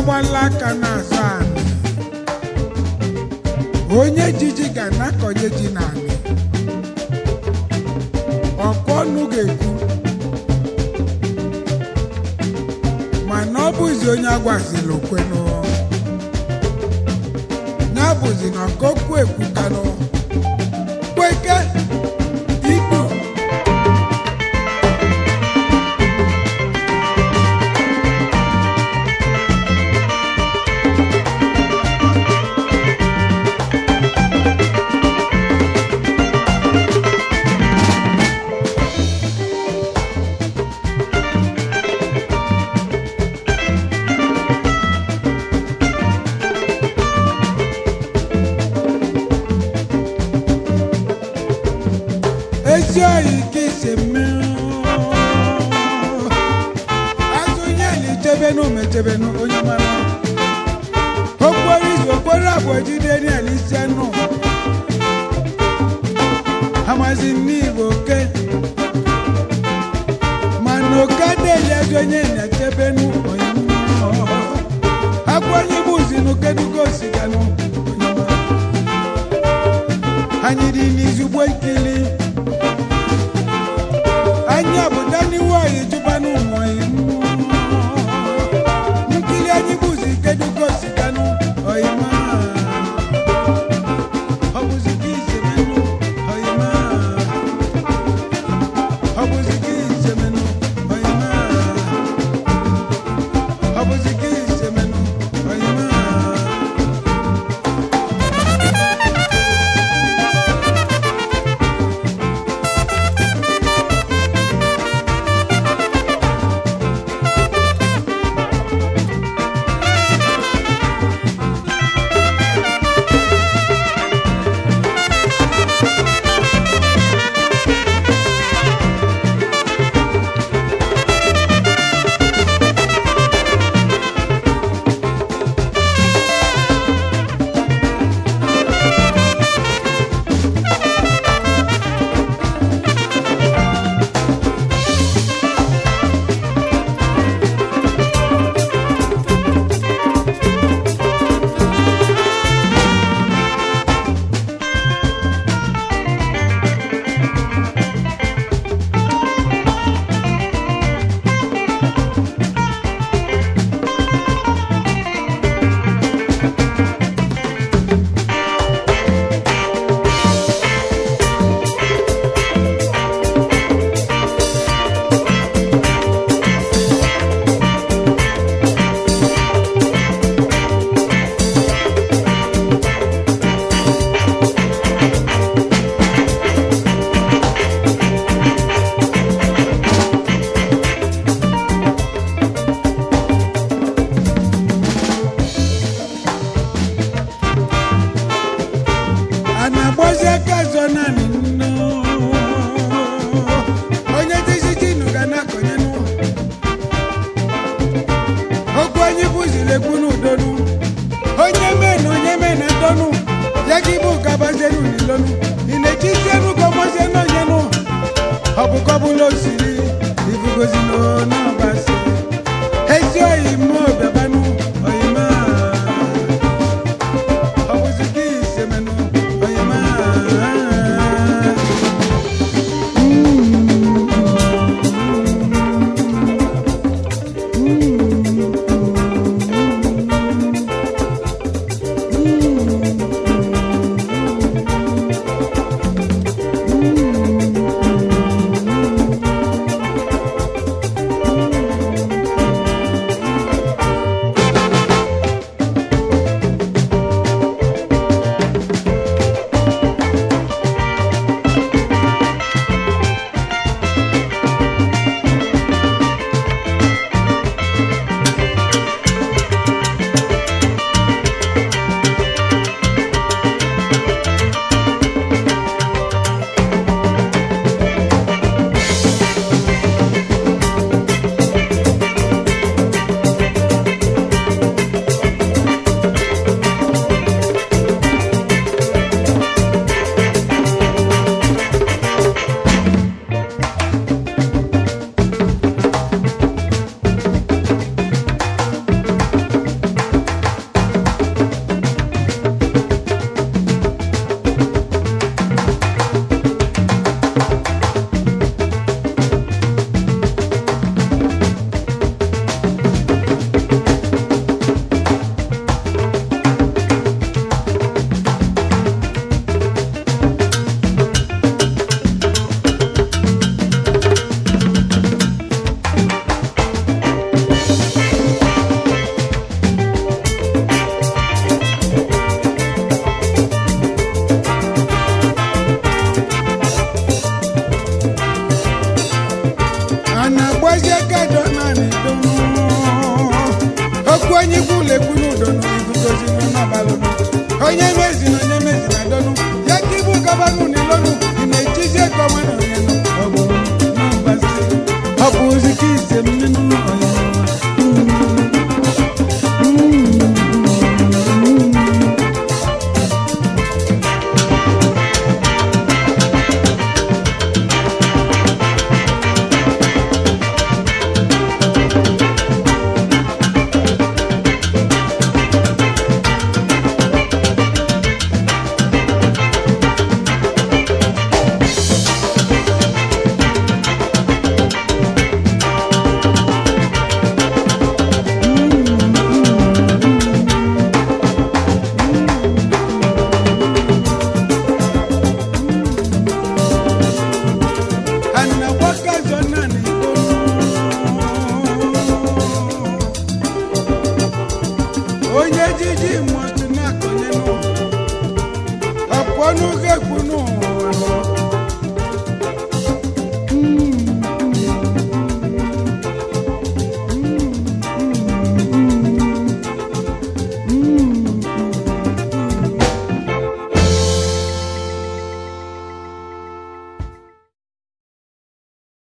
na-agbala aka n'azụ anị onye jiji ga na-akọnye ji n'anị ọkwa ọnụ ga-ekwu mana ọ bụzi onye agwazila okwenụ ya bụzi na ọkokwu ekwukanụ kweke ikpu ezi oyi ka isi mmiri azụ nye na ichebenu mechebenu onye mara okporo izu okporo abụọ jide na isi anụ amazi n'igbo oke mana oke adịghị ezi onye na-echebenu onye mara agwa onye bụ uzi n'okedugo osiganụ onye mara anyị dị n'izugbo ikili anyị obodo n'iwu anyị jụbanụ ụmụ nkiri anyị bụzi kedugo siganụ oyima ọ bụzi gị izemenụ oyima ọ bụzi gị izemenụ oyima ọ bụzi gị izemenụ oyima a na-agbazi aka azọ naanị nnu onye dizitinu ga na-akọnye nụ okwu anyị bụziri ekwu n'udonu onye mee na onye mee na ndonu ya gị bụ gabazienu n'ilonu ị na-echizienu gọmazienu onye nụ ọ bụ kọbụla osiri ibugozi n'ọbasi ezi oyi mmụọ bịabanụ oyima ọ bụzi gị isemenụ oyima onye mezi na onye mezi na donu ya ka ibu gọvanọ n'ilonu ị na-echizi ego ọma na onye nọ ọ bụ na mgbazi ọ bụ ozi ka ise mmenu onye nọ anagbaka zona n'itonu onye jiji mụtụ na-akọnye n'ụwa ọpụọ n'oge ekwu n'ụwa